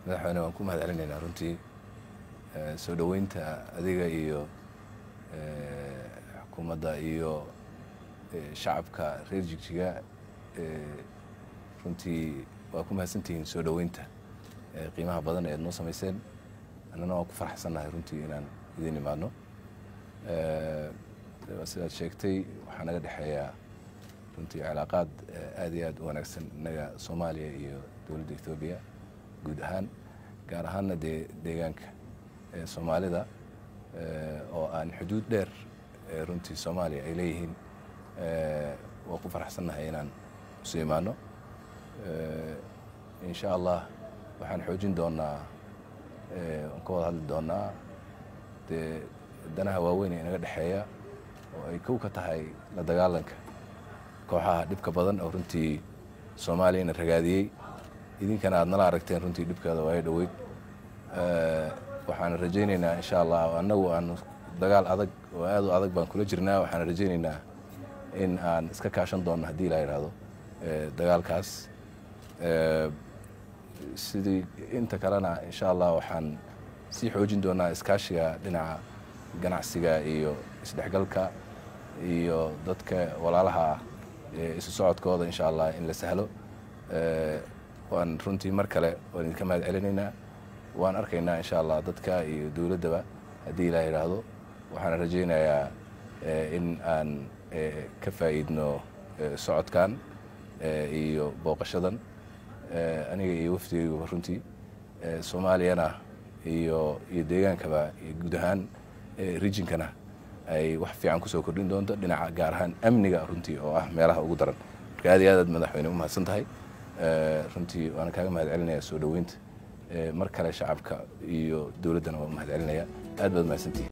madaxweyne waan ku mahad celinaynaa runtii soo dhoweynta adiga iyo xukuumadda iyo shacabka reer jigjiga runtii waa ku mahadsantihiin soo dhoweynta qiimaha badan ee ad noo samayseen annana waan ku faraxsannahay runtii inaan idin imaadno sidaad sheegtay waxaa naga dhexeeyaa runtii cilaaqaad aad iyo aad u wanaagsan innaga soomaaliya iyo dowladda ethoobiya guud ahaan gaar ahaanna dee deegaanka soomaalida oo aan xuduud dheer runtii soomaaliya ay leeyihiin waa ku faraxsannahay inaan isu imaano insha allah waxaan xoojin doonaa waan ka wada hadli doonaa dee danaha waaweyn ee inaga dhexeeya oo ay kow ka tahay la dagaalanka kooxaha dhibka badan oo runtii soomaaliyana ragaadiyey idinkana aad nala aragteen runtii dhibkeeda waayo dhoweyd waxaan rajaynaynaa insha allah annagu aan dagaal adag oo aad u adag baan kula jirnaa waxaan rajaynaynaa in aan iska kaashan doonno haddii la yidhaahdo dagaalkaas sidii inta kalena insha allah waxaan sii xoojin doonaa iskaashiga dhinaca ganacsiga iyo isdhexgalka iyo dadka walaalaha ah isu socodkooda insha allah in la sahlo waan runtii mar kale waan idinka mahad celinaynaa waan arkaynaa insha allah dadka iyo dowladdaba haddii ilaa yidhaahdo waxaan rajaynayaa in aan ka faa'iidno socodkan iyo booqashadan aniga iyo wafdigayguba runtii soomaaliyana iyo iyo deegaankaba iyo guud ahaan rijinkana ay wax fiican kusoo kordhin doonto dhinaca gaar ahaan amniga runtii oo ah meelaha ugu daran marka aad iyo aad aad madaxweyne u mahadsan tahay runtii waana kaaga mahad celinaya soo dhoweynta mar kale shacabka iyo dowladdana waa u mahad celinaya aad baad mahadsantihi